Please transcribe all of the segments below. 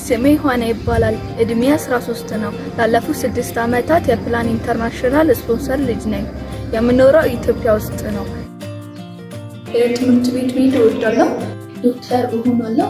ስሜ ዮሐና ይባላል። እድሜ 13 ነው። ላለፉት ስድስት ዓመታት የፕላን ኢንተርናሽናል ስፖንሰር ልጅ ነኝ። የምኖረው ኢትዮጵያ ውስጥ ነው። ትምህርት ቤት መሄድ እወዳለሁ። ዶክተር እሆናለሁ።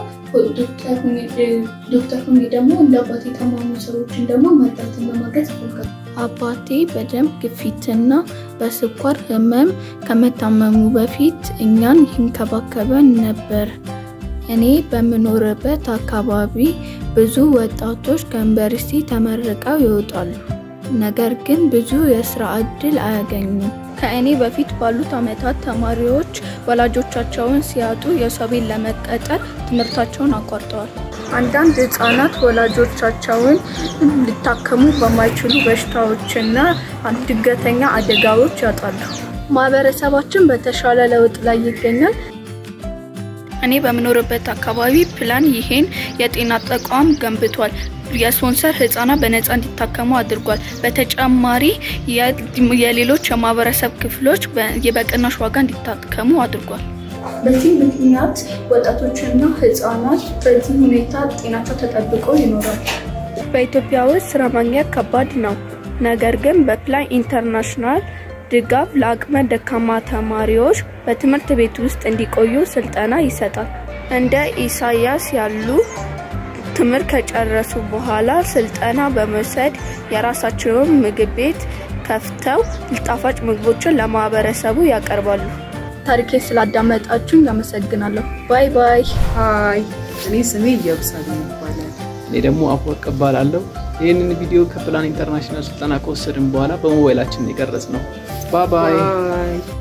ዶክተር ሁኜ ደግሞ እንደ አባቴ የታመሙ ሰዎችን ደግሞ መርዳትን በማገዝ ይፈልጋል። አባቴ በደም ግፊትና በስኳር ህመም ከመታመሙ በፊት እኛን ይንከባከበን ነበር። እኔ በምኖርበት አካባቢ ብዙ ወጣቶች ከዩኒቨርሲቲ ተመርቀው ይወጣሉ፣ ነገር ግን ብዙ የስራ እድል አያገኙም። ከእኔ በፊት ባሉት ዓመታት ተማሪዎች ወላጆቻቸውን ሲያጡ የሰው ቤት ለመቀጠር ትምህርታቸውን አቋርጠዋል። አንዳንድ ህጻናት ወላጆቻቸውን ሊታከሙ በማይችሉ በሽታዎችና ድንገተኛ አደጋዎች ያጣሉ። ማህበረሰባችን በተሻለ ለውጥ ላይ ይገኛል። እኔ በምኖርበት አካባቢ ፕላን ይሄን የጤና ተቋም ገንብቷል። የስፖንሰር ህጻናት በነፃ እንዲታከሙ አድርጓል። በተጨማሪ የሌሎች የማህበረሰብ ክፍሎች በቅናሽ ዋጋ እንዲታከሙ አድርጓል። በዚህ ምክንያት ወጣቶችና ህጻናት በዚህ ሁኔታ ጤናቸው ተጠብቆ ይኖራል። በኢትዮጵያ ውስጥ ስራ ማግኘት ከባድ ነው። ነገር ግን በፕላን ኢንተርናሽናል ድጋፍ ለአቅመ ደካማ ተማሪዎች በትምህርት ቤት ውስጥ እንዲቆዩ ስልጠና ይሰጣል። እንደ ኢሳያስ ያሉ ትምህርት ከጨረሱ በኋላ ስልጠና በመውሰድ የራሳቸውን ምግብ ቤት ከፍተው ጣፋጭ ምግቦችን ለማህበረሰቡ ያቀርባሉ። ታሪኬ ስላዳመጣችሁኝ አመሰግናለሁ። ባይ ባይ። ሀይ፣ እኔ ስሜ ኢየሩሳሌም ይባላል። እኔ ደግሞ አፈወርቅ እባላለሁ። ይህንን ቪዲዮ ከፕላን ኢንተርናሽናል ስልጠና ከወሰድን በኋላ በሞባይላችን የቀረጽ ነው። ባይ ባይ። ባይ